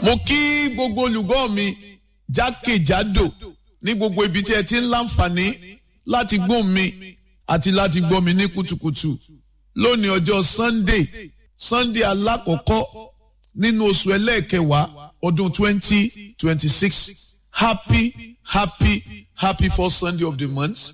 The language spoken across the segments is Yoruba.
mo kí gbogbo olùgbọ́ mi jákèjádò ní gbogbo ibi tí ẹ ti ń láǹfààní láti gbóhùn mi àti láti gbọ́ mi ní kùtùkùtù lónìí ọjọ́ sunday sunday alákọ̀ọ́kọ́ nínú oṣù ẹlẹ́ẹ̀kẹwàá ọdún twenty twenty six happy happy happy first sunday of the month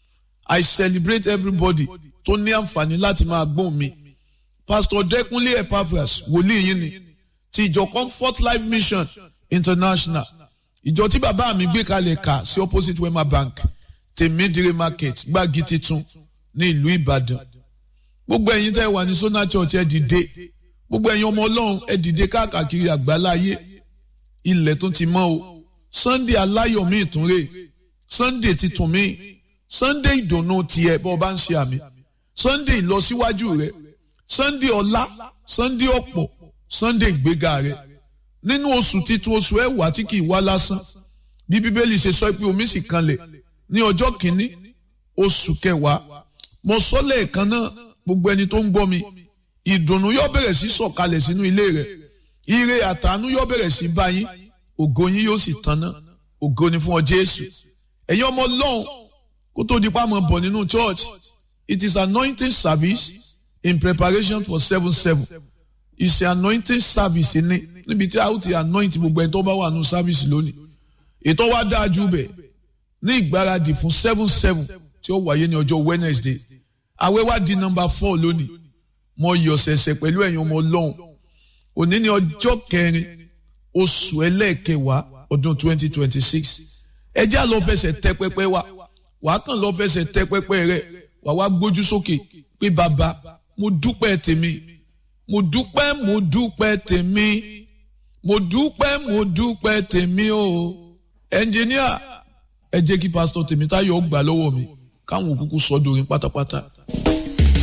i celebrate everybody tó ní àǹfààní láti máa gbóhùn mi pastor dẹkúnlé epaphras wòlíì yín ni ti ìjọ comfort life mission international ìjọ tí bàbá mi gbé kalẹ̀ kà sí opposite wema bank tèmídìrí market gbági titun ní ìlú ìbàdàn gbogbo ẹ̀yin tẹ́ wà ní sona church ẹ dìde gbogbo ẹ̀yin ọmọ ọlọ́run ẹ dìde káàkiri àgbáláyé ilẹ̀ tó ti mọ́ o sunday aláyọ̀ mi ìtúnrè sunday titun mi sunday ìdùnnú tiẹ̀ bọ́ ọ bá ń ṣe àmì sunday ìlọsíwájú rẹ sunday ọlá sunday ọ̀pọ̀ sunday ìgbéga rẹ nínú oṣù titun oṣù ẹwà tí kì í wá lásán bí bíbélì ṣe sọ pé omi sì kanlẹ̀ ní ọjọ́ kìíní oṣù kẹwàá mo sọ lẹ́ẹ̀kan náà gbogbo ẹni tó ń gbọ́ mi ìdùnnú yóò bẹ̀rẹ̀ sí sọ̀kalẹ̀ sínú ilé rẹ̀ ire àtàánú yóò bẹ̀rẹ̀ sí bá yín ògo yín yóò sì tanná ògo ni fún ọ jésù ẹ̀yin ọmọ ọlọ́run kó tó di pàmò bọ̀ nínú church it is anointing service in preparation for seven seven ìṣe anointing service ni níbi tí a ó ti anoint gbogbo ẹni tó bá wà nù service lónìí ètò wa dáa jù bẹ́ẹ̀ ní ìgbáradì fún seven seven tí ó wáyé ní ọjọ́ wednesday àwẹ̀ wá di number four lónìí mo yọ̀ ṣẹ̀ṣẹ̀ pẹ̀lú ẹ̀yin ọmọ ọlọ́run òní ní ọjọ́ kẹrin oṣù ẹlẹ́ẹ̀kẹwàá ọdún twenty twenty six ẹjẹ́ àlọ́ fẹsẹ̀ tẹ pẹpẹ wa wàá kàn lọ́ fẹsẹ̀ tẹ pẹpẹ rẹ wàá wá gbójú sókè pé bàbá mo dúpẹ́ tèmi mo dúpẹ́ mo dúpẹ́ tèmi mo dúpẹ́ mo dúpẹ́ tèmi o ẹnjìníà ẹ jẹ́ kí pásítọ̀ Tèmítáyọ̀ gbà lọ́wọ́ mi káwọn òkúkú sọ́dọ̀ orin pátápátá.